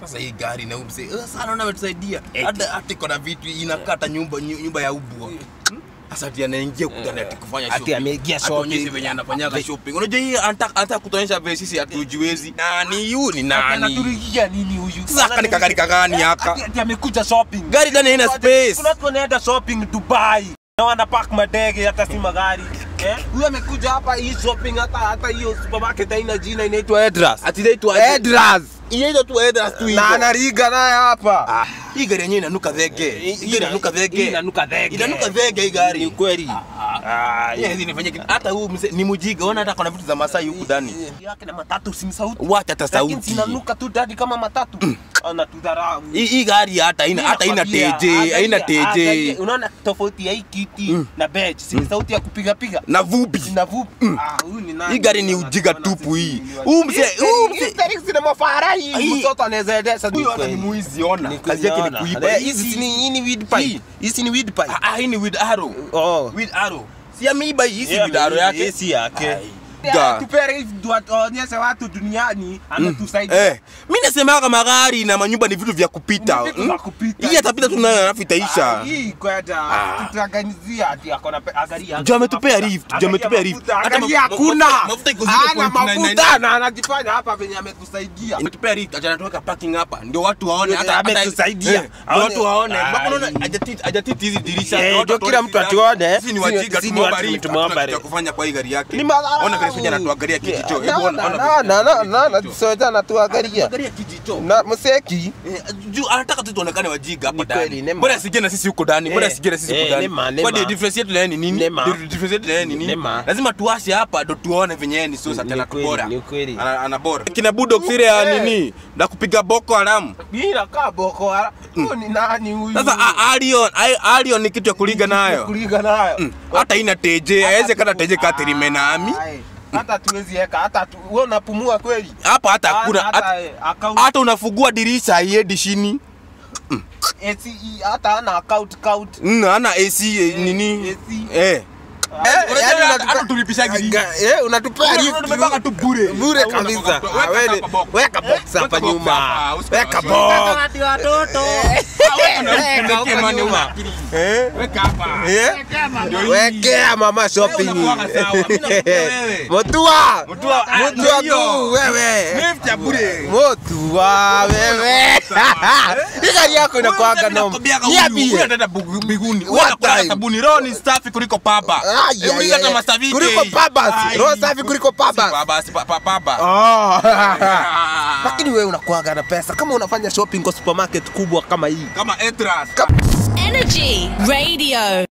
Sasa hii gari na umse. Sana unametusaidia. Hata hata iko na vitu inakata nyumba nyu- nyumba ya ubwa. Sasa ati anaingia kudani ati kufanya Ati shopping. ameingia Atuonyeshe shopping. venye anafanyaga shopping. Unajua hii anataka anataka kutuonyesha vile sisi hatujiwezi. Nani yu ni nani? Anaturigia nini huyu? Sasa haka ni kagari kagani haka? Ati- ati amekuja shopping. Gari ndani haina space. Kuna watu wanaenda shopping Dubai. Na wanapark madege hata si magari. Eh? Huyu amekuja hapa hii shopping hata hata hiyo supermarket haina jina inaitwa Edras. Ati inaitwa Edras. Inaitwa tu Edras tu Na hivyo. anariga naye hapa. Hii gari yenyewe inanuka dhege. Hii gari inanuka Hii dhege. inanuka dhege. Inanuka dhege hii gari. Ni kweli. Ah, Yeah, hizi nifanye kitu. Hata huu mzee ni mjiga, ona hata kuna vitu za Masai huku ndani. yake na matatu si sauti. Wacha hata Lakini sauti. zinanuka tu dadi kama matatu. Anatudharau. Hii hii gari hata haina hata haina teje, haina teje. Unaona tofauti ya hii kiti na badge, si sauti ya kupiga piga. Na vubi. Na vupi. Ah, huyu ni nani? Hii gari ni ujiga tupu hii. Huu mzee, huu mzee. Hii mafara hii. Hii- Mtoto anaweza endesha Huyu hata ni muizi ona. Ni Kazi yake ni kuiona. kuiba. Eh, Hizi si ni hii ni weed pipe. Hii. Hizi ni weed pipe. Ah, ah, hii ni with arrow. Oh. With arrow. Si ameiba hii si Yeah, with arrow yake. hii si yake. Ai. Yeah, tupere hivi tuwaonyeshe watu duniani anatusaidia. Eh, mimi nasemaga magari na manyumba ni vitu vya kupita. Ni vitu hmm? vya kupita. Hii atapita tu nayo alafu itaisha. Ah, Hii kwenda Ah. tutaganizia ati akona pe- angalia. Juu ametupea mafuta. rift, juu ametupea Angalia rift. mafuta, Hata angalia ma- hakuna. mafuta- mafuta iko zero Hana point nine nine. mafuta na anajifanya hapa venye ametusaidia. Imetupea rift, acha natuweka parking hapa. Ndio watu waone hata Ndio, hata ametusaidia. Eh, ndio watu waone. Ai. Mbona unaona hajatiti hajatiti hizi dirisha. Eh, Ndio watu ndio kila watuone mtu sisi- atuone. Sisi ni Sisi- wajinga sisi ni tumeomba watu rift. tumeomba Hatuna kitu ya rift. kufanya kwa hii gari yake. Ni madharau. Ona vile sisi anatuangalia kijicho. Na- Hebu ona na- ona na- vile na- na- na- na- kijicho. sote anatuangalia. Angalia kijicho. Na mseki Eh, juu anataka tu tuonekane wajinga hapa Ni kweli, ndani. nema. Bora asije na sisi huko ndani. Bora Eh, asije na sisi eh, huko ndani. nema, nema. Kwa ndio difference yetu na yeye ni nini? Nema. Ndio difference yetu na yeye ni nini? Nema. Lazima tuwashe hapa ndo tuone venye yeye ni sosa Ni tena kweli, bora. ni kweli. Ana ana bora. Kina Budok sire ya Eh. nini? Na kupiga Boko Haram. hii inakaa boko haram. Huyu ni nani huyu? Sasa a- Arion, ai- Arion ni kitu ya kuliga nayo. kuliga nayo. Mm. Hata ina teje, haiwezi kana teje katirime nami. Ai, Hata tuwezi eka hata tu, wewe unapumua kweli? Hapa hata hakuna hata, hata- eh, account hata unafungua dirisha haiendi chini. ACE hata ana account count. Mm, ana AC eh, nini? AC. Eh. Eh, Unajua yaani hata unatupa- tulipishaga hii. Ga- eh, unatupea Una- lift. unatupanga tu bure. Bure Hauna kabisa. kutoka. Ah, Weka wewe- hapa box. Weka box hapa Weka box nyuma. hapa, usikuwa Weka na box. Weka huko mane nyuma. una. Eh? Weka hapa. Eh? Ndio hii. Wekea mama shopping. Wewe unakuwaga sawa, mimi nakupea wewe. Mutua. Mutua, ah, Mutua ndio hiyo. tu wewe. Lift ya bure. Mutua wewe. Hii gari yako inakuwaga noma. Niambie. Niambie. mbinguni. What Wewe unakula time? sabuni. Roho ni safi kuliko papa. Ai, Hebu ai, hiyo hata ai. Master VK. Kuliko pabas. Ai. Roho safi kuliko pabas. Si pabas, pa- pa- papa. Oh. Ah. Lakini wewe unakuwaga na pesa kama unafanya shopping kwa supermarket kubwa kama hii. Kama Etras. Energy Radio.